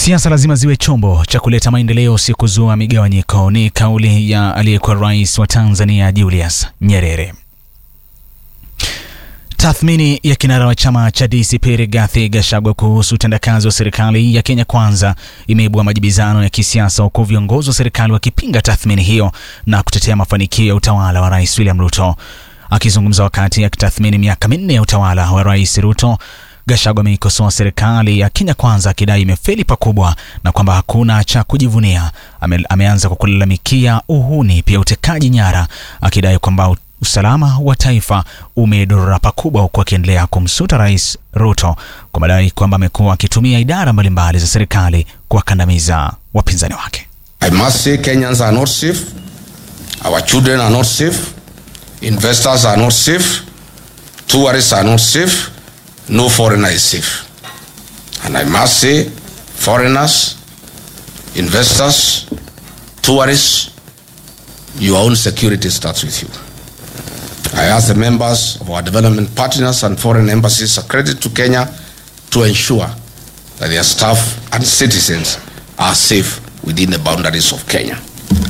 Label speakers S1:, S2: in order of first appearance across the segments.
S1: Siasa lazima ziwe chombo cha kuleta maendeleo, si kuzua migawanyiko, ni kauli ya aliyekuwa rais wa Tanzania Julius Nyerere. Tathmini ya kinara wa chama cha DCP Rigathi Gachagua kuhusu utendakazi wa serikali ya Kenya Kwanza imeibua majibizano ya kisiasa, huku viongozi wa serikali wakipinga tathmini hiyo na kutetea mafanikio ya utawala wa Rais William Ruto. Akizungumza wakati akitathmini miaka minne ya utawala wa Rais Ruto, Gachagua ameikosoa serikali ya Kenya Kwanza akidai imefeli pakubwa na kwamba hakuna cha kujivunia. Ame, ameanza kwa kulalamikia uhuni, pia utekaji nyara, akidai kwamba usalama wa taifa umedorora pakubwa, huku akiendelea kumsuta Rais Ruto kwa madai kwamba amekuwa akitumia idara mbalimbali za serikali kuwakandamiza wapinzani wake.
S2: I must say Kenyans are not safe. Our children are not safe. Investors are not safe. Tourists are not safe. No foreigner is safe. And I must say, foreigners, investors, tourists, your own security starts with you. I ask the members of our development partners and foreign embassies accredited to Kenya to ensure that their staff and citizens are safe within the boundaries of Kenya.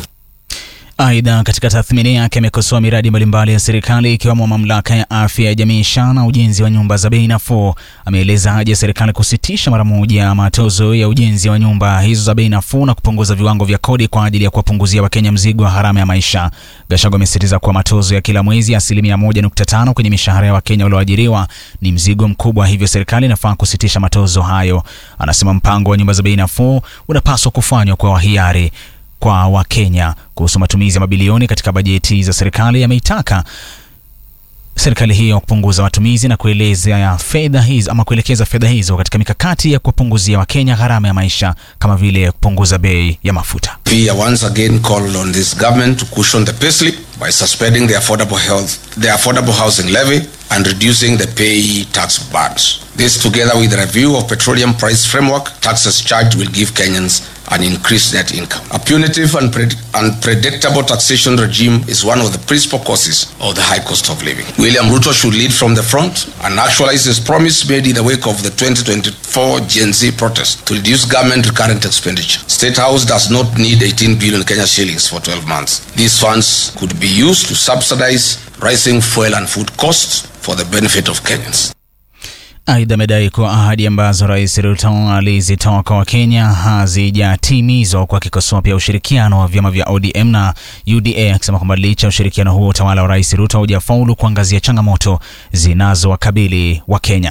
S1: Aidha, katika tathmini yake amekosoa miradi mbalimbali ya serikali ikiwemo mamlaka ya afya ya jamii SHA na ujenzi wa nyumba za bei nafuu. Ameeleza haja ya serikali kusitisha mara moja matozo ya ujenzi wa nyumba hizo za bei nafuu na kupunguza viwango vya kodi kwa ajili ya kuwapunguzia Wakenya mzigo wa gharama ya maisha. Gachagua amesisitiza kuwa matozo ya kila mwezi ya asilimia 1.5 kwenye mishahara ya Wakenya walioajiriwa ni mzigo mkubwa, hivyo serikali inafaa kusitisha matozo hayo. Anasema mpango wa nyumba za bei nafuu unapaswa kufanywa kwa hiari kwa Wakenya. Kuhusu matumizi ya mabilioni katika bajeti za serikali, ameitaka serikali hiyo kupunguza matumizi na kueleza fedha hizo ama kuelekeza fedha hizo katika mikakati ya kuwapunguzia Wakenya gharama ya maisha kama vile kupunguza bei ya mafuta.
S2: We are once again called on this government to cushion the payslip by suspending the affordable health, the affordable housing levy and reducing the pay tax burdens. This, together with the review of petroleum price framework taxes charged, will give Kenyans an increased net income. A punitive and pred- unpredictable taxation regime is one of the principal causes of the high cost of living. William Ruto should lead from the front and actualize his promise made in the wake of the 2024 Gen Z protest to reduce government recurrent expenditure. State House does not need 18 billion Kenya shillings for 12 months. These funds could be used to subsidize rising fuel and food costs for the benefit of Kenyans.
S1: Aidha, amedai kuwa ahadi ambazo Rais Ruto alizitoa kwa Wakenya hazijatimizwa, kwa akikosoa pia ushirikiano wa vyama vya ODM na UDA, akisema kwamba licha ya ushirikiano huo utawala wa Rais Ruto haujafaulu kuangazia changamoto zinazowakabili Wakenya.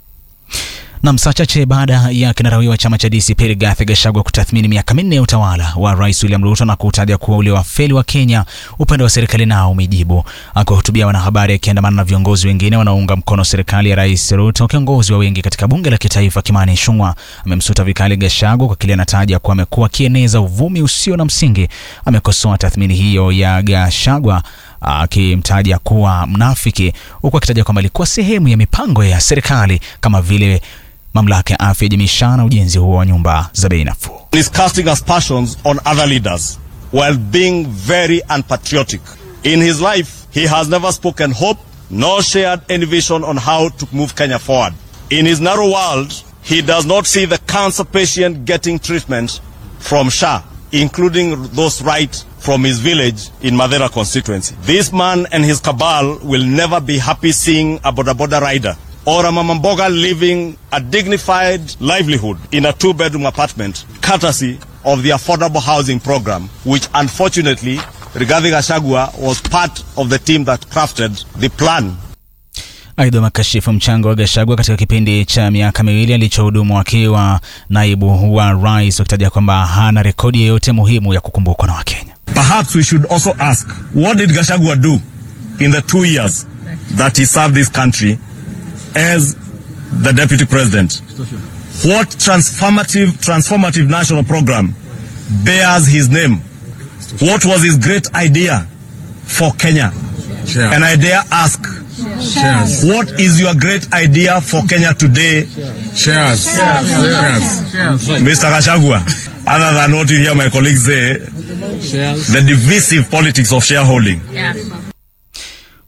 S1: Na saa chache baada ya kinara huyo wa chama cha DCP Rigathi Gachagua kutathmini miaka minne ya utawala wa Rais William Ruto na kutaja kuwa ule wafeli wa Kenya, upande wa serikali nao umejibu. Akiwahutubia wanahabari akiandamana na viongozi wengine wanaounga mkono serikali ya Rais Ruto, kiongozi wa wengi katika bunge la kitaifa Kimani Ichung'wah amemsuta vikali Gachagua kwa kile anataja kuwa amekuwa akieneza uvumi usio na msingi. Amekosoa tathmini hiyo ya Gachagua akimtaja kuwa mnafiki, huku akitaja kwamba ilikuwa sehemu ya mipango ya serikali kama vile mamlaka ya afya ya jamii SHA na ujenzi huo wa nyumba za bei nafuu.
S3: is casting aspersions on other leaders while being very unpatriotic. In his life, he has never spoken hope nor shared any vision on how to move Kenya forward. In his narrow world, he does not see the cancer patient getting treatment from SHA, including those right from his village in Madera constituency. This man and his cabal will never be happy seeing a Boda Boda rider or a Mama Mboga living a dignified livelihood in a two-bedroom apartment, courtesy of the affordable housing program, which unfortunately Rigathi Gachagua was part of the team that crafted the plan
S1: Aidha, makashifu mchango wa Gachagua katika kipindi cha miaka miwili alichohudumu akiwa naibu wa rais, wakitaja kwamba hana rekodi yoyote muhimu ya kukumbukwa na Wakenya.
S3: Perhaps we should also ask, what did Gashagua do in the two years that he served this country as the deputy president? What transformative, transformative national program bears his name? What was his great idea for Kenya? And I dare ask, what is your great idea for Kenya today,
S4: Shares. Shares.
S3: Mr. Gashagua? Other than what you hear my colleagues say,
S4: Shares.
S3: the divisive politics of shareholding.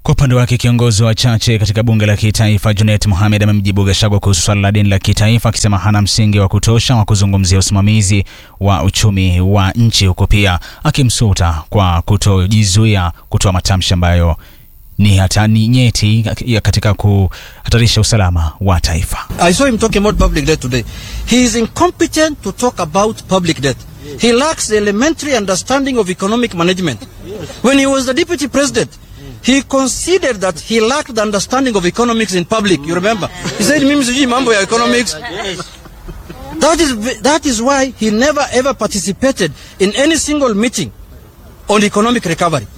S1: Kwa upande wake kiongozi wa chache katika bunge la kitaifa Junet Mohamed amemjibu Gachagua kuhusu swala la deni la kitaifa akisema hana msingi wa kutosha wa kuzungumzia usimamizi wa uchumi wa nchi, huku pia akimsuta kwa kutojizuia kutoa matamshi ambayo ni hatani nyeti katika kuhatarisha usalama wa taifa.
S5: I saw him talking about public debt today. He is incompetent to talk about public debt. He lacks the elementary understanding of economic management. When he was the deputy president, he considered that he lacked the understanding of economics in public. You remember? He said, mimi sijui mambo ya economics. That is, that is why he never ever participated in any single meeting on economic recovery.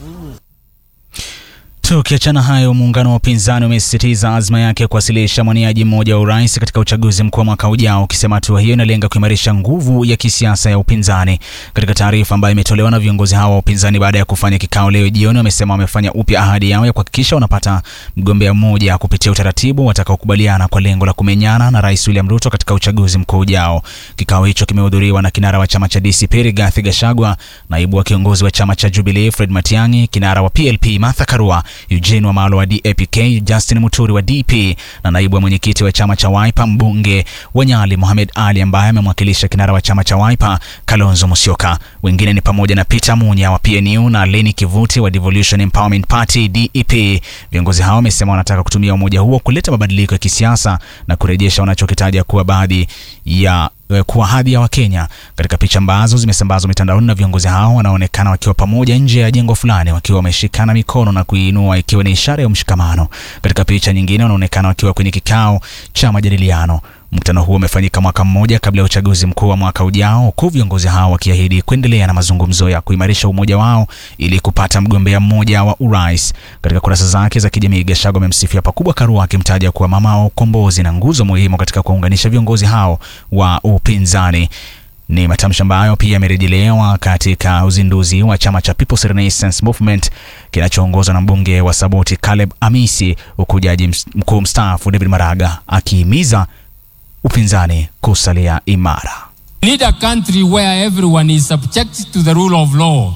S1: Tukiachana hayo, muungano wa upinzani umesisitiza azma yake kuwasilisha mwaniaji mmoja wa urais katika uchaguzi mkuu wa mwaka ujao, ukisema hatua hiyo inalenga kuimarisha nguvu ya kisiasa ya upinzani. Katika taarifa ambayo imetolewa na viongozi hao wa upinzani baada ya kufanya kikao leo jioni, wamesema wamefanya upya ahadi yao ya kuhakikisha wanapata mgombea mmoja kupitia utaratibu watakaokubaliana kwa lengo la kumenyana na Rais William Ruto katika uchaguzi mkuu ujao. Kikao hicho kimehudhuriwa na kinara wa chama cha DCP Rigathi Gachagua, naibu wa kiongozi wa chama cha Jubilee Fred Matiang'i, kinara wa PLP Martha Karua Eugene Wamalo wa DAPK, Justin Muturi wa DP na naibu wa mwenyekiti wa chama cha Wiper mbunge wa Nyali Mohamed Ali ambaye amemwakilisha kinara wa chama cha Wiper Kalonzo Musyoka. Wengine ni pamoja na Peter Munya wa PNU na Leni Kivuti wa Devolution Empowerment Party DEP. Viongozi hao wamesema wanataka kutumia umoja huo kuleta mabadiliko ya kisiasa na kurejesha wanachokitaja kuwa baadhi ya kuwa hadhi ya Wakenya. Katika picha ambazo zimesambazwa mitandaoni na viongozi hao wanaonekana wakiwa pamoja nje ya jengo fulani wakiwa wameshikana mikono na kuiinua ikiwa ni ishara ya mshikamano. Katika picha nyingine wanaonekana wakiwa kwenye kikao cha majadiliano. Mkutano huo umefanyika mwaka mmoja kabla ya uchaguzi mkuu wa mwaka ujao, huku viongozi hao wakiahidi kuendelea na mazungumzo ya kuimarisha umoja wao ili kupata mgombea mmoja wa urais. Katika kurasa zake za kijamii, Gachagua amemsifia pakubwa Karua akimtaja kuwa mama wa ukombozi na nguzo muhimu katika kuwaunganisha viongozi hao wa upinzani. Ni matamshi ambayo pia yamerejelewa katika uzinduzi wa chama cha People's Renaissance Movement kinachoongozwa na mbunge wa Saboti Caleb Amisi, huku jaji mkuu mstaafu David Maraga akihimiza upinzani kusalia imara.
S6: We need a country where everyone is subject to the rule of law.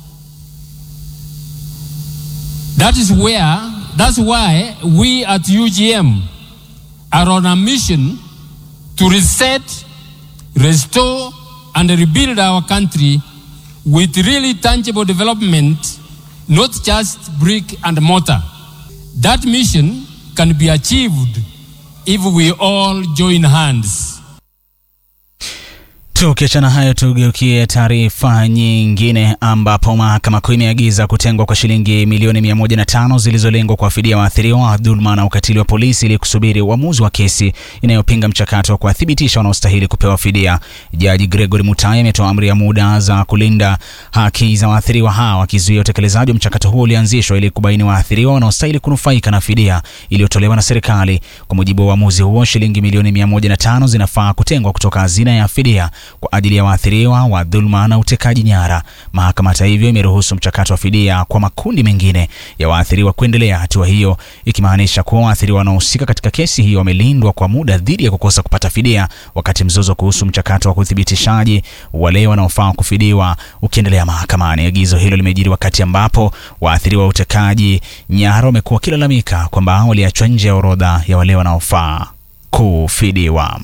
S6: That is where, that's why we at UGM are on a mission to reset, restore, and rebuild our country with really tangible development, not just brick and mortar. That mission can be achieved if we all join hands.
S1: Tukiachana hayo, tugeukie taarifa nyingine ambapo mahakama kuu imeagiza kutengwa kwa shilingi milioni mia moja na tano zilizolengwa kuwafidia waathiriwa wa dhuluma na ukatili wa polisi ili kusubiri uamuzi wa kesi inayopinga mchakato wa kuwathibitisha wanaostahili kupewa fidia. Jaji Gregory Mutai ametoa amri ya muda za kulinda haki za waathiriwa hao, akizuia utekelezaji wa mchakato huo ulianzishwa ili kubaini waathiriwa wanaostahili kunufaika na fidia iliyotolewa na serikali. Kwa mujibu wa uamuzi huo, shilingi milioni mia moja na tano zinafaa kutengwa kutoka hazina ya fidia kwa ajili ya waathiriwa wa dhuluma na utekaji nyara. Mahakama hata hivyo imeruhusu mchakato wa fidia kwa makundi mengine ya waathiriwa kuendelea, hatua hiyo ikimaanisha kuwa waathiriwa wanaohusika katika kesi hiyo wamelindwa kwa muda dhidi ya kukosa kupata fidia, wakati mzozo kuhusu mchakato wa uthibitishaji wale wanaofaa kufidiwa ukiendelea mahakamani. Agizo hilo limejiri wakati ambapo waathiriwa wa utekaji nyara wamekuwa wakilalamika kwamba waliachwa nje ya orodha ya wale wanaofaa kufidiwa.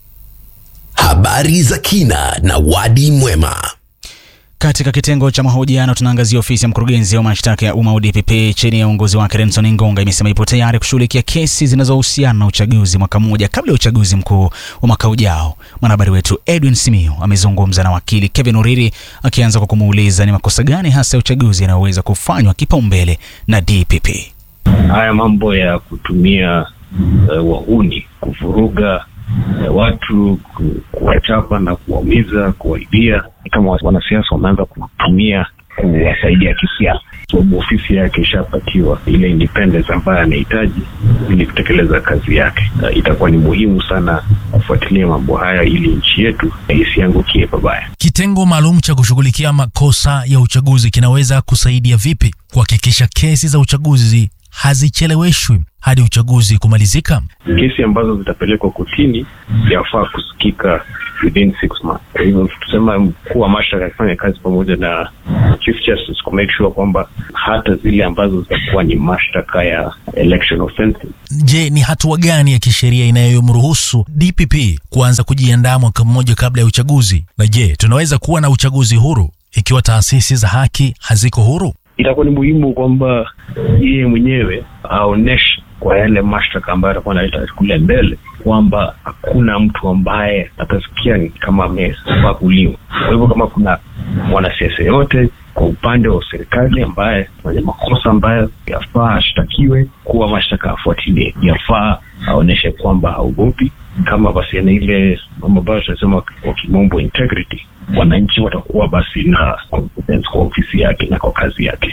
S7: Habari za kina na wadi mwema.
S1: Katika kitengo cha mahojiano tunaangazia ofisi ya mkurugenzi wa mashtaka ya umma DPP chini ya uongozi wake Renson Ngonga imesema ipo tayari kushughulikia kesi zinazohusiana na uchaguzi mwaka mmoja kabla ya uchaguzi mkuu wa mwaka ujao. Mwanahabari wetu Edwin Simiu amezungumza na wakili Kevin Uriri akianza kwa kumuuliza ni makosa gani hasa ya uchaguzi yanayoweza kufanywa kipaumbele na DPP.
S8: Haya mambo ya kutumia uh, wahuni kuvuruga uh, watu ku, kuwachapa na kuwaumiza, kuwaibia, kama wanasiasa wameanza kutumia kuwasaidia kisiasa, sababu ofisi yake ishapatiwa ile independence ambayo anahitaji ili kutekeleza kazi yake. Uh, itakuwa ni muhimu sana kufuatilia mambo haya ili nchi yetu isiangukie pabaya.
S9: Kitengo maalum cha kushughulikia makosa ya uchaguzi kinaweza kusaidia vipi kuhakikisha kesi za uchaguzi hazicheleweshwi hadi uchaguzi kumalizika?
S8: Kesi ambazo zitapelekwa kotini yafaa kusikika within six months. Kwa hivyo tusema mkuu wa mashtaka akifanya kazi pamoja na chief justice ku make sure kwamba hata zile ambazo zitakuwa ni mashtaka ya election offenses
S9: Je, ni hatua gani ya kisheria inayomruhusu DPP kuanza kujiandaa mwaka mmoja kabla ya uchaguzi? Na je, tunaweza kuwa na uchaguzi huru ikiwa taasisi za haki haziko huru?
S8: itakuwa ni muhimu kwamba yeye mwenyewe aoneshe kwa yale mashtaka ambayo atakuwa analeta kule mbele kwamba hakuna mtu ambaye atasikia ni kama amebaguliwa. Kwa hivyo kama kuna mwanasiasa yote kwa upande wa serikali ambaye mwenye makosa ambayo yafaa ashtakiwe, kuwa mashtaka afuatilie, yafaa aonyeshe kwamba haogopi. Kama basi ana ile mambo ambayo tunasema kwa kimombo integrity, wananchi watakuwa basi na confidence kwa ofisi yake na kwa kazi yake.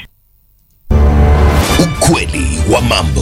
S7: Ukweli wa mambo.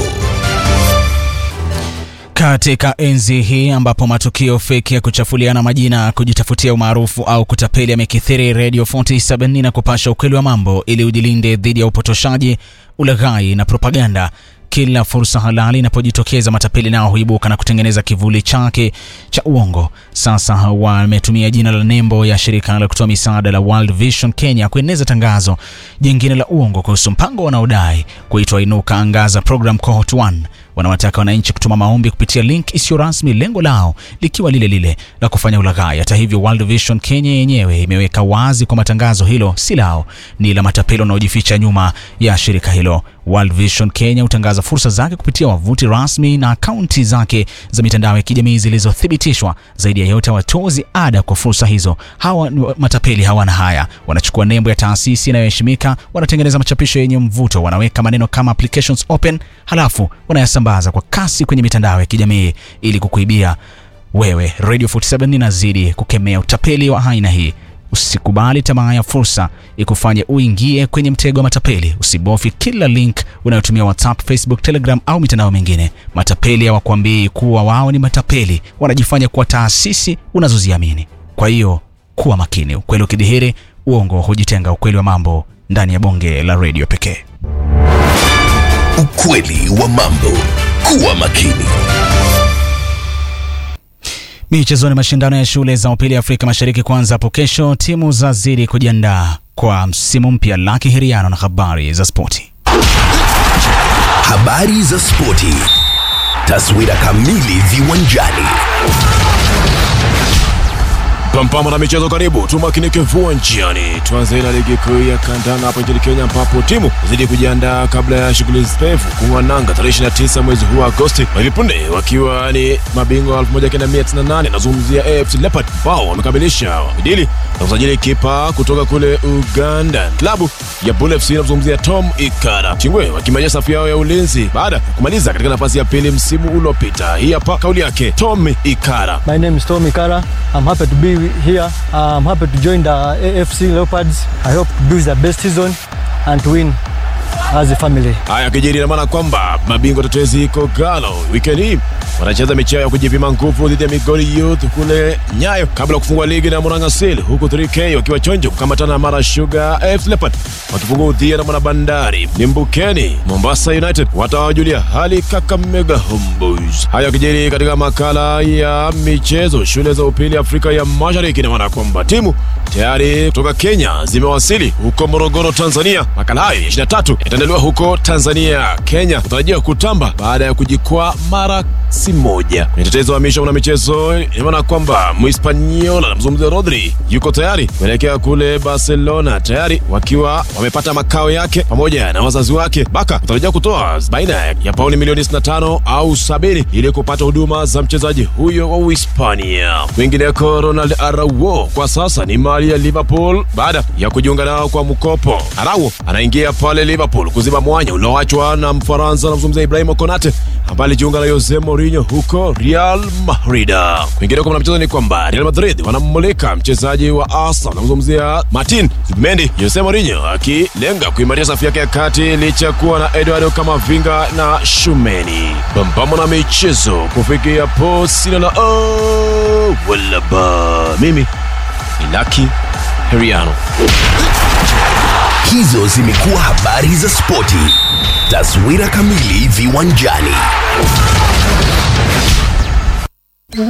S1: Katika enzi hii ambapo matukio feki ya kuchafuliana majina, kujitafutia umaarufu au kutapeli yamekithiri, Radio 47 na kupasha ukweli wa mambo ili ujilinde dhidi ya upotoshaji, ulaghai na propaganda. Kila fursa halali inapojitokeza, matapeli nao huibuka na kutengeneza kivuli chake cha uongo. Sasa wametumia jina la nembo ya shirika la kutoa misaada la World Vision Kenya kueneza tangazo jingine la uongo kuhusu mpango wanaodai kuitwa Inuka Angaza Program Cohort 1 wanawataka wananchi kutuma maombi kupitia link isiyo rasmi, lengo lao likiwa lile lile la kufanya ulaghai. Hata hivyo, World Vision Kenya yenyewe imeweka wazi kwamba tangazo hilo si lao, ni la matapeli wanaojificha nyuma ya shirika hilo. World Vision Kenya hutangaza fursa zake kupitia wavuti rasmi na akaunti zake za mitandao ya kijamii zilizothibitishwa. Zaidi ya yote, hawatozi ada kwa fursa hizo. Hawa matapeli hawana haya, wanachukua nembo ya taasisi inayoheshimika, wanatengeneza machapisho yenye mvuto, wanaweka maneno kama applications open, halafu wanayasambaza kwa kasi kwenye mitandao ya kijamii ili kukuibia wewe. Radio 47 inazidi kukemea utapeli wa aina hii. Usikubali tamaa ya fursa ikufanye uingie kwenye mtego wa matapeli. Usibofye kila link unayotumia WhatsApp, Facebook, Telegram au mitandao mingine. Matapeli hawakwambii kuwa wao ni matapeli, wanajifanya kuwa taasisi unazoziamini. Kwa hiyo kuwa makini. Ukweli ukidhihiri, uongo hujitenga. Ukweli wa mambo ndani ya bonge la redio pekee.
S7: Ukweli wa mambo. Kuwa makini.
S1: Michezoni, mashindano ya shule za upili Afrika Mashariki kuanza hapo kesho. Timu zazidi kujiandaa kwa msimu mpya. Laki Hiriano na habari za spoti.
S7: Habari za spoti. Taswira kamili viwanjani.
S10: Pampama na michezo, karibu tumakinike viwanjani. Tuanze na ligi kuu ya kandanda hapa nchini Kenya, ambapo timu zidi kujiandaa kabla ya shughuli pevu kung'wananga tarehe 29 mwezi huu wa Agosti, hivi punde wakiwa ni mabingwa 1998 nazungumzia AFC Leopard ambao wamekamilisha idili na kusajili kipa kutoka kule Uganda, klabu ya Bull FC inazungumzia Tom Ikara Chingwe, wakimaisha safu yao ya ulinzi baada ya kumaliza katika nafasi ya pili msimu uliopita. Hii hapa kauli yake Tom Ikara.
S11: My name is Tom Ikara. I'm happy to be here. I'm happy to join the AFC Leopards. I hope to do the best season and to win as a family.
S10: Haya kijiri ina maana kwamba mabingwa tetezi Kogalo weekend hii wanacheza mechi ya kujipima nguvu dhidi ya Migori Youth kule Nyayo kabla ya kufungua ligi na Murang'a Seal, huku 3K wakiwa chonjo kukamatana na Mara Sugar AFC Leopard wakifungua udhia na Mwana Bandari. Limbukeni Mombasa United watawajulia hali Kakamega Homeboys. Haya kijiri katika makala ya michezo shule za upili Afrika ya Mashariki, ina maana kwamba timu tayari kutoka Kenya zimewasili huko Morogoro, Tanzania. Makala hayo ya 23 yataendelewa huko Tanzania. Kenya kutarajiwa kutamba baada ya kujikwaa mara si moja kwenye tetezo wa misha una michezo. Inaona kwamba Mhispaniola namzungumzia Rodri yuko tayari kuelekea kule Barcelona, tayari wakiwa wamepata makao yake pamoja na wazazi wake. Baka kutarajia kutoa baina ya pauni milioni 65 au 70 ili kupata huduma za mchezaji huyo wa Uhispania. Kwingineko, Ronald Araujo kwa sasa ni mali ya Liverpool baada ya kujiunga nao kwa mkopo. Araujo anaingia pale Liverpool kuziba mwanya ulioachwa na Mfaransa namzungumzia Ibrahim Konate ambaye alijiunga na Jose Mourinho huko Real Madrid. Kwingineko kuna mchezo ni kwamba Real Madrid wanammulika mchezaji wa Arsenal namzungumzia Martin Zubimendi, Jose Mourinho akilenga kuimarisha safu yake ya kati licha kuwa na Eduardo Camavinga na Shumeni. Pambamo na michezo kufikia po sina la oh, wala ba mimi ni Lucky Heriano.
S7: Hizo zimekuwa habari za spoti. Taswira kamili viwanjani.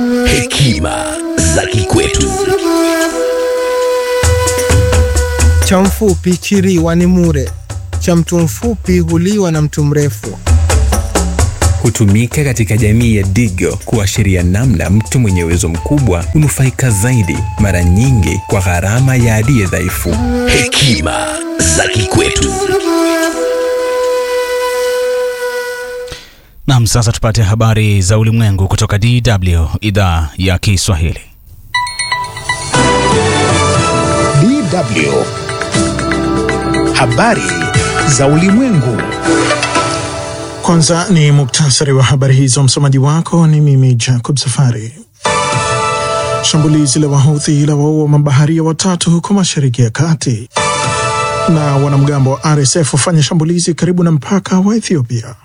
S7: Hekima za kikwetu.
S12: Cha mfupi chiriwa ni mure, cha mtu mfupi huliwa na mtu mrefu.
S13: Hutumika katika jamii ya Digo kuashiria namna mtu mwenye uwezo mkubwa hunufaika zaidi, mara nyingi kwa gharama ya aliye dhaifu.
S7: Hekima za kikwetu.
S1: Nam, sasa tupate habari za ulimwengu kutoka DW idhaa ya Kiswahili.
S14: DW. Habari za ulimwengu.
S15: Kwanza ni muktasari wa habari hizo. Msomaji wako ni mimi Jacob Safari. Shambulizi la Wahuthi la waua mabaharia watatu huko Mashariki ya Kati, na wanamgambo wa RSF wafanya shambulizi karibu na mpaka wa Ethiopia.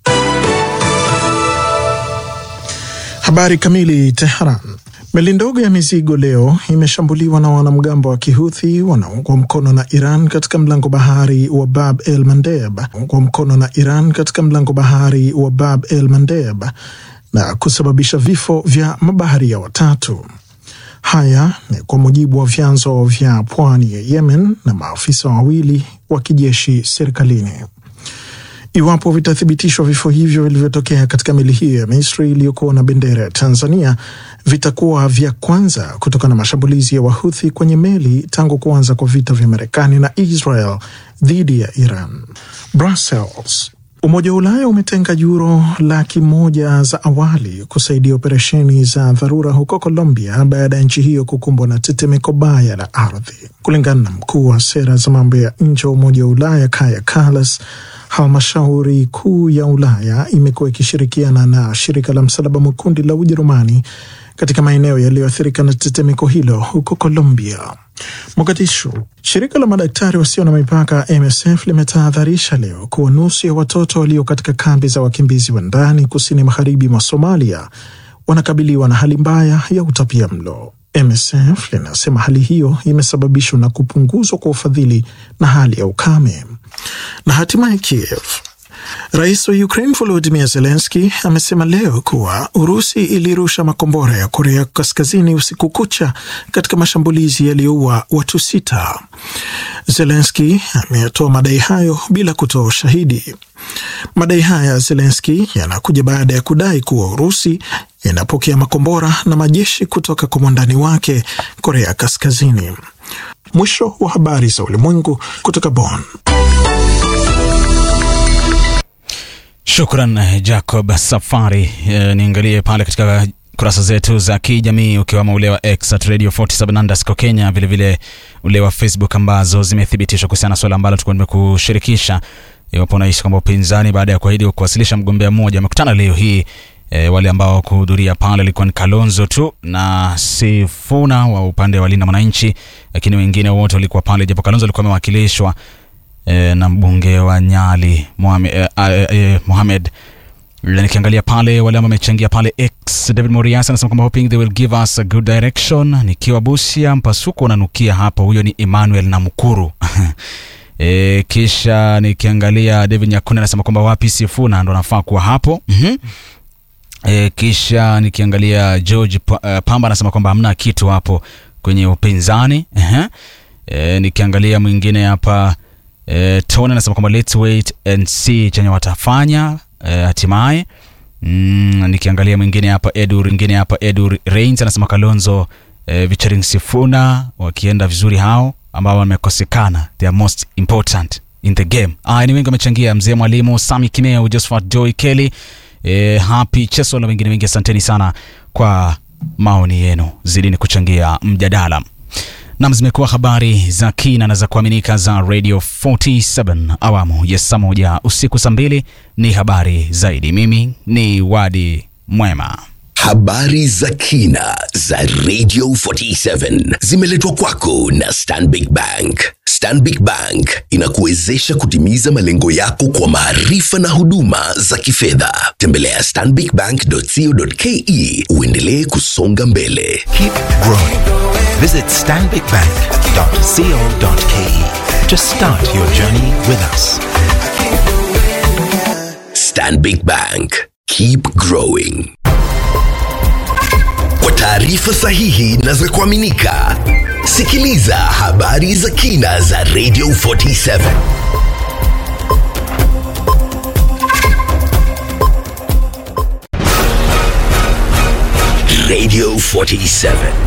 S15: Habari kamili. Tehran. Meli ndogo ya mizigo leo imeshambuliwa na wanamgambo wa Kihuthi wanaungwa mkono na Iran katika mlango bahari wa Bab el Mandeb, ungwa mkono na Iran katika mlango bahari wa Bab el Mandeb na kusababisha vifo vya mabaharia watatu. Haya ni kwa mujibu wa vyanzo vya pwani ya Yemen na maafisa wawili wa kijeshi serikalini. Iwapo vitathibitishwa vifo hivyo vilivyotokea katika meli hiyo ya Misri iliyokuwa na bendera ya Tanzania vitakuwa vya kwanza kutokana na mashambulizi ya Wahuthi kwenye meli tangu kuanza kwa vita vya Marekani na Israel dhidi ya Iran. Brussels. Umoja wa Ulaya umetenga yuro laki moja za awali kusaidia operesheni za dharura huko Colombia baada ya nchi hiyo kukumbwa na tetemeko baya la ardhi. Kulingana na mkuu wa sera za mambo ya nje wa Umoja wa Ulaya Kaja Kallas, halmashauri kuu ya Ulaya imekuwa ikishirikiana na shirika la Msalaba Mwekundu la Ujerumani katika maeneo yaliyoathirika na tetemeko hilo huko Colombia. Mogadishu. Shirika la madaktari wasio na mipaka MSF limetahadharisha leo kuwa nusu ya watoto walio katika kambi za wakimbizi wa ndani kusini magharibi mwa Somalia wanakabiliwa na hali mbaya ya utapia mlo. MSF linasema hali hiyo imesababishwa na kupunguzwa kwa ufadhili na hali ya ukame. Na hatimaye Kiev. Rais wa Ukraine Volodymyr Zelensky amesema leo kuwa Urusi ilirusha makombora ya Korea Kaskazini usiku kucha katika mashambulizi yaliyoua watu sita. Zelensky ameyatoa madai hayo bila kutoa ushahidi. Madai haya ya Zelensky yanakuja baada ya kudai kuwa Urusi inapokea makombora na majeshi kutoka kwa mwandani wake Korea Kaskazini. Mwisho wa habari za ulimwengu kutoka Bonn.
S1: Shukran Jacob Safari. E, niangalie pale katika kurasa zetu za kijamii ukiwamo ule wa X at Radio 47 underscore Kenya, vilevile ule wa Facebook ambazo zimethibitishwa kuhusiana na swala ambalo tulikuwa nimekushirikisha. Iwapo unaishi kwamba upinzani baada ya kuahidi kuwasilisha mgombea mmoja wamekutana leo hii e, wale ambao kuhudhuria pale ilikuwa ni Kalonzo tu na Sifuna wa upande wa Linda Mwananchi, lakini wengine wote walikuwa pale, japo Kalonzo alikuwa amewakilishwa e, na mbunge wa Nyali Mohamed, e, e, e, Mohamed nikiangalia pale wale ambao wamechangia pale X, David Morias anasema kwamba hoping they will give us a good direction. Nikiwa Busia, mpasuko unanukia hapo. Huyo ni Emmanuel Namukuru. E, kisha nikiangalia David Nyakuna anasema kwamba wapi Sifuna ndo anafaa kuwa hapo. mm-hmm. E, kisha nikiangalia George Pamba anasema kwamba hamna kitu hapo kwenye upinzani. uh-huh. E, nikiangalia mwingine hapa e, Tony anasema kwamba let's wait and see chenye watafanya e, hatimaye mm, nikiangalia mwingine hapa Edu mwingine hapa Edu Reigns anasema Kalonzo e, featuring Sifuna wakienda vizuri hao ambao wamekosekana they are most important in the game. Ah, ni wengi wamechangia, mzee mwalimu Sami Kimeo, Josephat Joy Kelly, e, Happy Cheso na wengine wengi. Asanteni sana kwa maoni yenu, zidini kuchangia mjadala. Nam, zimekuwa habari za kina na za kuaminika za Radio 47 awamu ya saa moja usiku saa mbili ni habari zaidi. Mimi ni Wadi Mwema.
S7: Habari za kina za Radio 47 zimeletwa kwako na Stanbic Bank. Stanbic Bank inakuwezesha kutimiza malengo yako kwa maarifa na huduma za kifedha. Tembelea stanbicbank.co.ke uendelee kusonga mbele.
S16: Keep growing. Visit stanbicbank.co.ke to start your journey with us.
S7: Stanbic Bank. Keep growing. Kwa taarifa sahihi na za kuaminika Sikiliza habari za kina za Radio 47 Radio 47